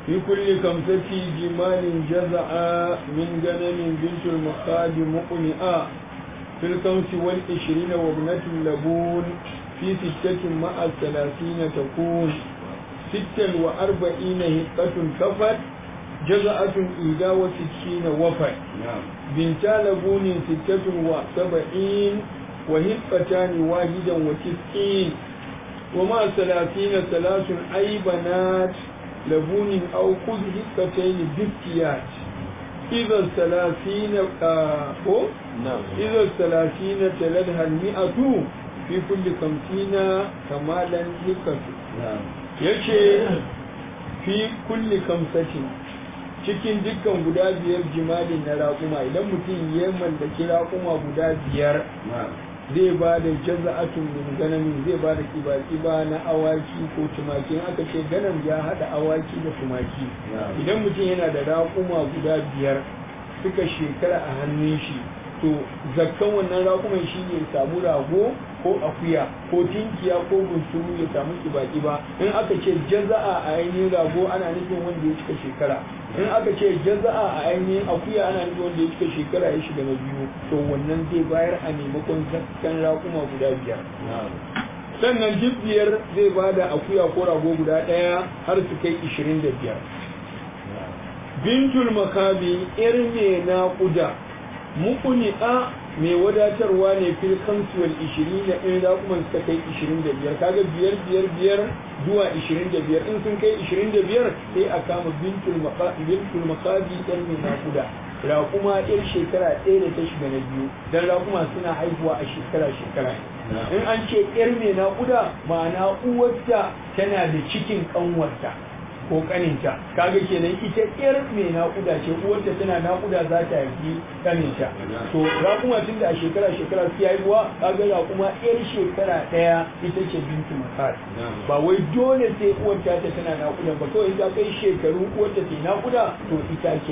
في كل خمسة جمال جزع من غنم بنت المخاض مقنئة في الخمس والعشرين وابنة اللبون في ستة مع الثلاثين تكون ستة وأربعين هقة كفت جزعة إيدا وستين وفت بنتا لبون ستة وسبعين وهقتان واحدا وتسعين ومع ثلاثين ثلاث أي بنات لبون أو خذ هقتين بافتيات إذا الثلاثين آه نعم إذا الثلاثين تلدها المئة في كل خمسين كمالا هقة نعم yace fi kulli kamsatin cikin dukkan guda biyar jimali na raƙuma idan mutum ya mallaki raƙuma guda biyar نعم zai ba da jaza'atun min ganamin zai ba da kiba-kiba na awaki ko tumaki in aka ce ganam ya haɗa awaki da tumaki نعم idan mutum yana da raƙuma guda biyar suka shekara a hannun shi to zakkan wannan raƙuman shi ne samu rago ko akuya ko tinkiya ko bunsuru ya samu kiba-kiba in aka ce jaza'a a ainihin rago ana nufin wanda ya cika shekara in aka ce jaza'a a ainihin akuya ana nufin wanda ya cika shekara ya shiga na biyu to wannan zai bayar a maimakon zakkan raƙuma guda biyar نعم sannan duk biyar zai ba da akuya ko rago guda ɗaya har su kai ishirin da biyar bintul makabi yar mai naƙuda muƙuni'a mai wadatarwa ne fil kamsuwal ishirin da in raƙuman suka kai ishirin da biyar kaga biyar biyar biyar zuwa ishirin da biyar in sun kai ishirin da biyar sai a kama bintul maka- bintul makabi yar mai naƙuda raƙuma yar shekara ɗaya da ta shiga na biyu dan raƙuma suna haihuwa a shekara shekara in an ce yar mai naƙuda ma'ana uwarta tana da cikin ƙanwarta ko kaninta kaga kenan ita yar mai naƙuda ce uwarta tana naƙuda za ta haifi kaninta to raƙuma tun da a shekara shekara su haihuwa kaga raƙuma yar shekara ɗaya ita ce bintu makar ba wai dole sai uwarta ta tana naƙuda ba kawai ta kai shekaru uwarta ta yi naƙuda to ita ke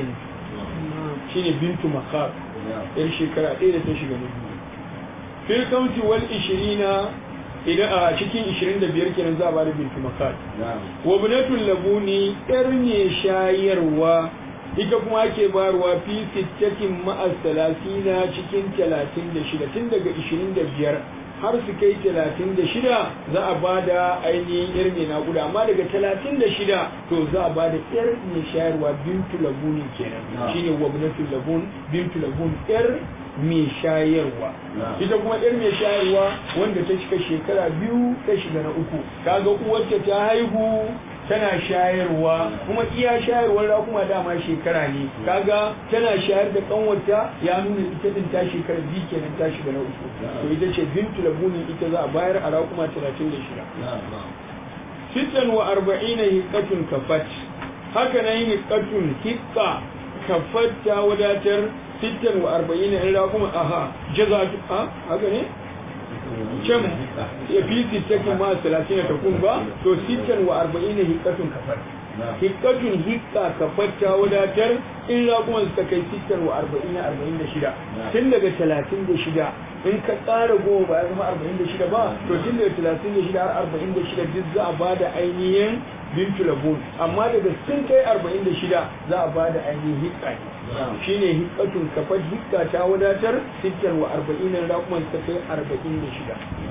shine bintu makar yar shekara ɗaya da ta shiga na biyu fil kamti wal ishirina idan a cikin 25 kenan za a bada bintu makar نعم wa bunatul labuni yar ne shayarwa ita kuma ake bayarwa fi sittatin ma'as salasina cikin 36 tun daga 25 har su kai 36 za a bada ainihin yar mai naƙuda amma daga 36 to za a bada yar mai shayarwa bintu labuni kenan Na'am. shine wa bunatul labun bintu labun yar mai shayarwa Na'am. ita kuma yar mai shayarwa wanda ta cika shekara biyu ta shiga na uku kaga uwarta ta haihu tana shayarwa kuma iya shayarwar ra kuma dama shekara ne kaga tana shayar da kanwarta ya nuna ita din ta shekara biyu kenan ta shiga na uku to ita ce bintu labuni ita za a bayar a rakuma 36 نعم نعم sittan wa arba'ina hiqqatun kafat haka nan hiqqatun hiqqa kafat ta wadatar sittan wa arba'ina in rakuma aha jazatu a haka ne can ya fi sittakin ma talatin ta kun ba to sittan wa arba'ina hiqqatun kafat hiqqatun hiqqa kafat ta wadatar in rakuma suka kai sittan wa arba'ina arba'in da shida tun daga talatin da shida in ka ƙara goma ba ya zama arba'in da shida ba to tun daga talatin da shida har arba'in da shida duk za a ba da ainihin bintu labun amma daga sun kai arba'in da shida za a ba da ainihin hikka ne shine hikkatun kafar hikka ta wadatar sittar wa arba'in da kuma ta kai arba'in da shida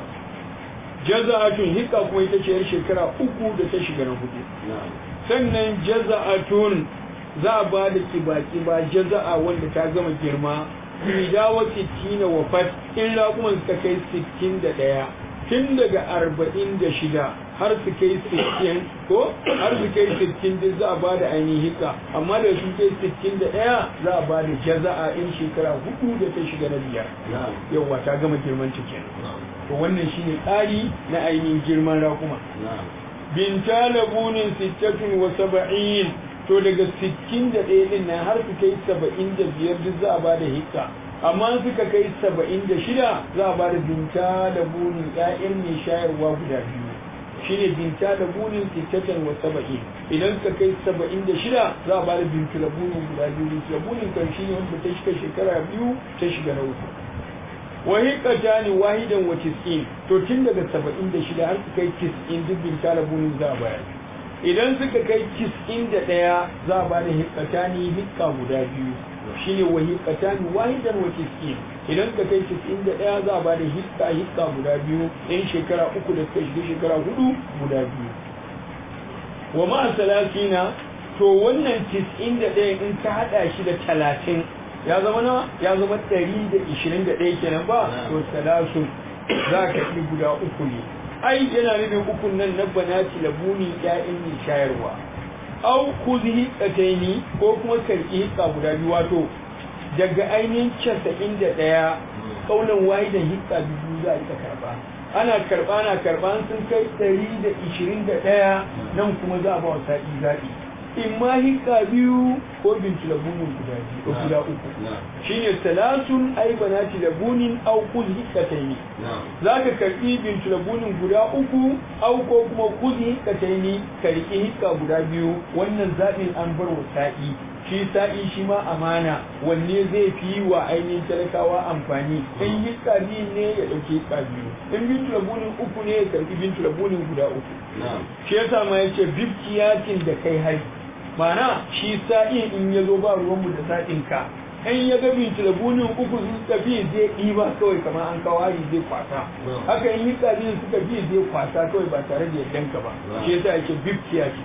jaza'atun hikka kuma ita ce yar shekara uku da ta shiga na hudu نعم sannan jaza'atun za a ba da kiba-kiba jaza'a wanda ta gama girma idawa 60 wa fat in raƙuman suka kai 61 tun daga 46 har su kai 60 ko har su kai 60 duk za a ba da ainihin hika amma da su kai 61 za a ba da jaza'a in shekara hudu da ta shiga na biyar نعم yawwa ta gama girman ta kenan نعم to wannan shine tsari na ainihin girman raƙuma نعم binta labunin sittatun wa saba'in to daga sittin da ɗaya ɗin nan har su kai saba'in da biyar duk za a ba da hikka amma in suka kai saba'in da shida za a ba da binta labunin ƴaƴan mai shayarwa guda biyu shine binta labunin sittatan wa saba'in idan suka kai saba'in da shida za a ba da bintu labunin guda biyu bintu labunin kan shine wanda ta shiga shekara biyu ta shiga na uku wa hiqatani wahidan wa tis'in to tun daga 76 har su kai 90 duk bin talabunin za a bayar idan suka kai tis'in da ɗaya za a ba da hikatani hikka guda biyu shine wa hikatani wahidan wa tis'in idan suka kai tis'in da ɗaya za a ba da hikka hikka guda biyu in shekara uku da suka shiga shekara hudu guda biyu wa ma'a salasina to wannan tis'in da ɗaya in ka haɗa shi da talatin ya zama nawa ya zama ɗari da ishirin da ɗaya kenan ba to salasun za ka yi guda uku ne ai yana nufin ukun nan na banati labuni ƴaƴan mai shayarwa au kuzi hiƙataini ko kuma karki hiƙa guda biyu wato daga ainihin casa'in da ɗaya ƙaunar wahidan hiƙa biyu za a ita karɓa ana karɓa ana karɓa sun kai ɗari da ishirin da ɗaya nan kuma za a ba wa sa'i zaɓi in ma hikka biyu ko binci labunin guda biyu ko guda uku shine salasun ai banati labunin au kuz hikkataini za ka karbi binci labunin guda uku au ko kuma kuz hikkataini ka riƙi hikka guda biyu wannan zaɓin an bar wa sa'i shi sa'i shi ma amana wanne zai fi wa ainihin talakawa amfani in hikka biyu ne ya ɗauki hikka biyu in binci labunin uku ne ya karbi binci labunin guda uku shi yasa ma yace bibkiyatin da kai hai mana shi sa'in in ya zo ba ruwanmu da sa'in ka in ya ga binci labunin uku sun tafi zai ɗiba kawai kamar an kawo hari zai kwasa haka in yi biyu suka bi zai kwasa kawai ba tare da yaddanka ba shi yasa yake bibkiyatin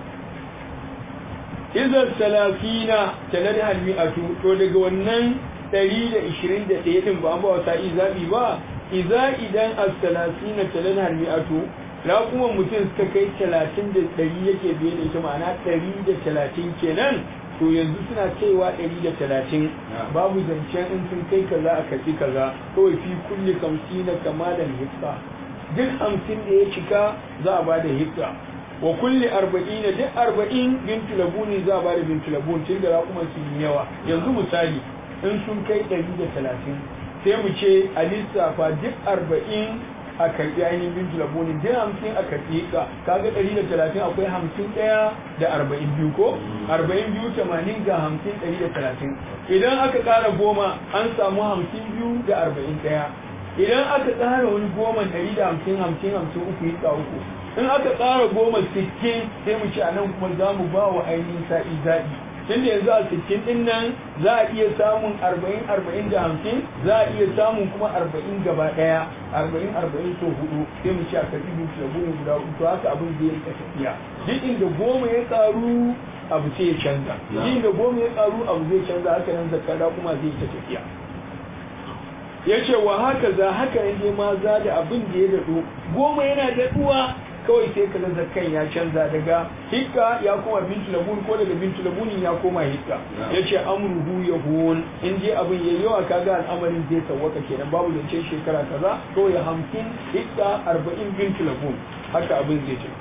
izar salafina talar halmi'atu to daga wannan 121 din ba an ba wata izabi ba iza idan as-salafina talar halmi'atu raƙuman mutum suka kai 30 da 100 yake biye da ita ma'ana 130 kenan to yanzu suna kaiwa 130 babu zancen in sun kai kaza a karɓi kaza kawai fi kulli kamsina kamalan hikka duk hamsin da ya cika za a ba da hikka wa kulli arba'ina duk arba'in bintu labuni za a bada bintu labun tun da raƙuman sun yi yawa yanzu misali in sun kai ɗari da talatin sai mu ce a lissafa duk arba'in a karɓi ainihin bintu labuni duk hamsin a karɓi ka kaga ɗari da talatin akwai hamsin ɗaya da arba'in biyu ko arba'in biyu tamanin ga hamsin ɗari da talatin idan aka ƙara goma an samu hamsin biyu da arba'in ɗaya idan aka ƙara wani goma ɗari da hamsin hamsin hamsin uku yi uku in aka tsara goma sittin sai mu ci a nan kuma za mu ba wa ainihin sa'i zaɓi tunda yanzu a sittin ɗin nan za a iya samun arba'in arba'in da hamsin za a iya samun kuma arba'in gaba ɗaya arba'in arba'in so hudu sai mu ci a karɓi biyu da goma guda uku to haka abin zai rika tafiya duk inda goma ya ƙaru abu sai ya canza duk inda goma ya ƙaru abu zai canza haka nan zakara kuma zai ta tafiya ya ce wa haka za haka ne ma za da abin da ya daɗo goma yana daɗuwa kawai sai ka zakkan ya canza daga hikka ya koma bintu labun ko daga bintu labunin ya koma hikka ya ce amruhu ya huwon in je abin ya yawa kaga al'amarin zai sawwaka kenan babu zance shekara kaza kawai hamsin hikka arba'in bintu labun haka abin zai ce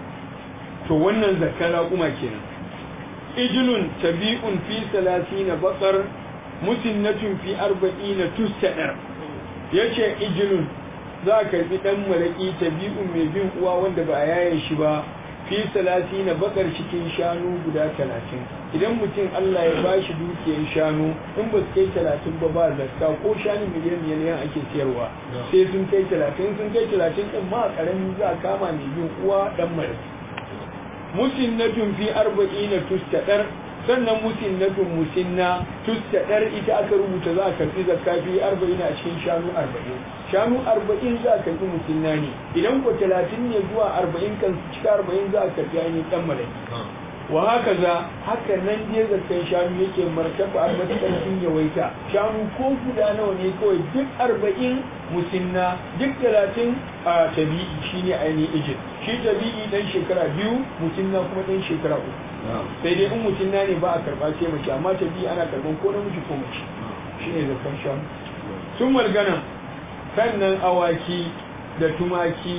to wannan zakkan raƙuma kenan ijilun tabi'un fi salasina bakar musinnatun fi arba'ina tusadar yace ijilun za a karbi dan maraki tabi'un mai bin uwa wanda ba a yaye shi ba fi salasi na bakar cikin shanu guda talatin idan mutum Allah ya ba shi dukiyar shanu in ba su kai talatin ba ba zakka ko shanu miliyan miliyan ake siyarwa sai sun kai talatin sun kai talatin din ma karamin za a kama mai bin uwa dan maraki musinnatun fi arba'ina tustadar sannan musinnatun musinna tustadar ita aka rubuta za a karbi zakka fi arba'ina a cikin shanu arba'in shanu arba'in za a karbi musinna ne idan ko talatin ne zuwa arba'in kan cika arba'in za a karbi ainihin dan malaki wa haka za haka nan dai zakkan shanu yake martaba a matakan sun yawaita shanu ko guda nawa ne kawai duk arba'in musinna duk talatin a tabi'i shine ainihin ijin shi tabi'i dan shekara biyu musinna kuma dan shekara uku sai dai in musinna ne ba a karba sai mace amma tabi'i ana karban ko namiji ko mace shine zakkan shanu sun malgana sannan awaki da tumaki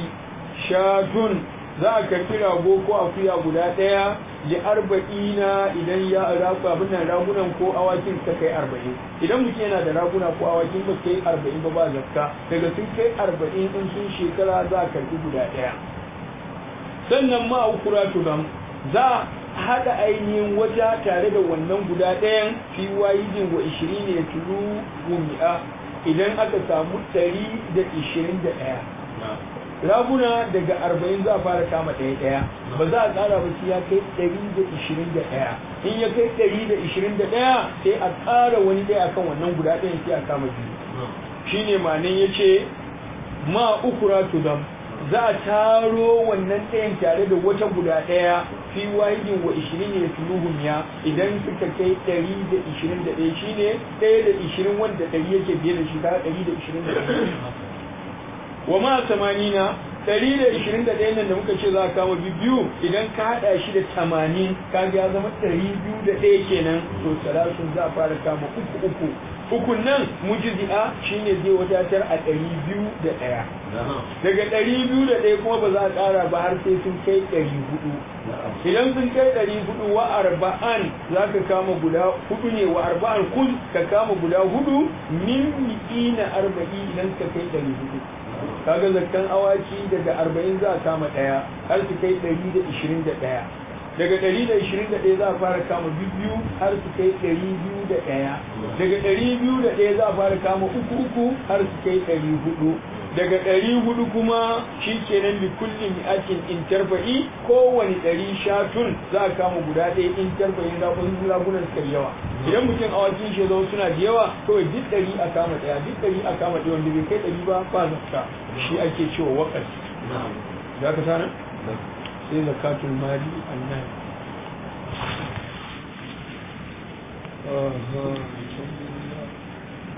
shatun za a karbi rago ko akuya guda ɗaya da arba'ina idan ya ragu abin nan ragunan ko awakin ta kai arba'in idan mutum yana da raguna ko awakin ba kai arba'in ba ba zakka daga sun kai arba'in in sun shekara za a karbi guda ɗaya sannan ma ukura turam za a haɗa ainihin wata tare da wannan guda ɗayan fi wayidin wa ishirin ne tulu gumi'a idan aka samu ɗari da ishirin da ɗaya raguna daga arba'in za a fara kama ɗaya ɗaya ba za a ƙara ba sai ya kai ɗari da ishirin da ɗaya in ya kai ɗari da ishirin da ɗaya sai a ƙara wani ɗaya akan wannan guda ɗayan sai a kama biyu shine ma'anin ya ce ma ukura tudam za a taro wannan ɗayan tare da wata guda ɗaya fi wahidin wa ishirin ya tuluhun ya idan suka kai ɗari da ishirin da ɗaya shine ɗaya da ishirin wanda ɗari yake biye da shi ta ɗari da ishirin da ɗaya wa ma tamanina ɗari da ishirin da ɗaya nan da muka ce za a kama biyu idan ka haɗa shi da tamanin kaga ya zama ɗari biyu da ɗaya kenan to salasun za a fara kama uku uku ukun nan mujizi'a shine zai wadatar a ɗari biyu da ɗaya daga ɗari biyu da ɗaya kuma ba za a ƙara ba har sai sun kai ɗari hudu idan sun kai ɗari hudu wa arba'an za ka kama guda hudu ne wa arba'an kun ka kama guda hudu min mi'ina arba'i idan ka kai ɗari hudu kaga zakkan awaki daga arba'in za a kama ɗaya har su kai ɗari da ishirin da ɗaya daga 121 za a fara kama biyu har su kai 201 daga 201 za a fara kama uku uku har su kai 400 daga 400 kuma shi kenan bi kulli mi'atin interfa'i kowane 100 shatun za a kama guda ɗaya interfa'i zaɓin ragunan suka yawa idan mutum awakin shi zama suna da yawa kawai duk ɗari a kama ɗaya duk ɗari a kama ɗaya wanda bai kai ɗari ba ba zakka shi ake cewa waƙas za ka sanar? sai zakatul mali annan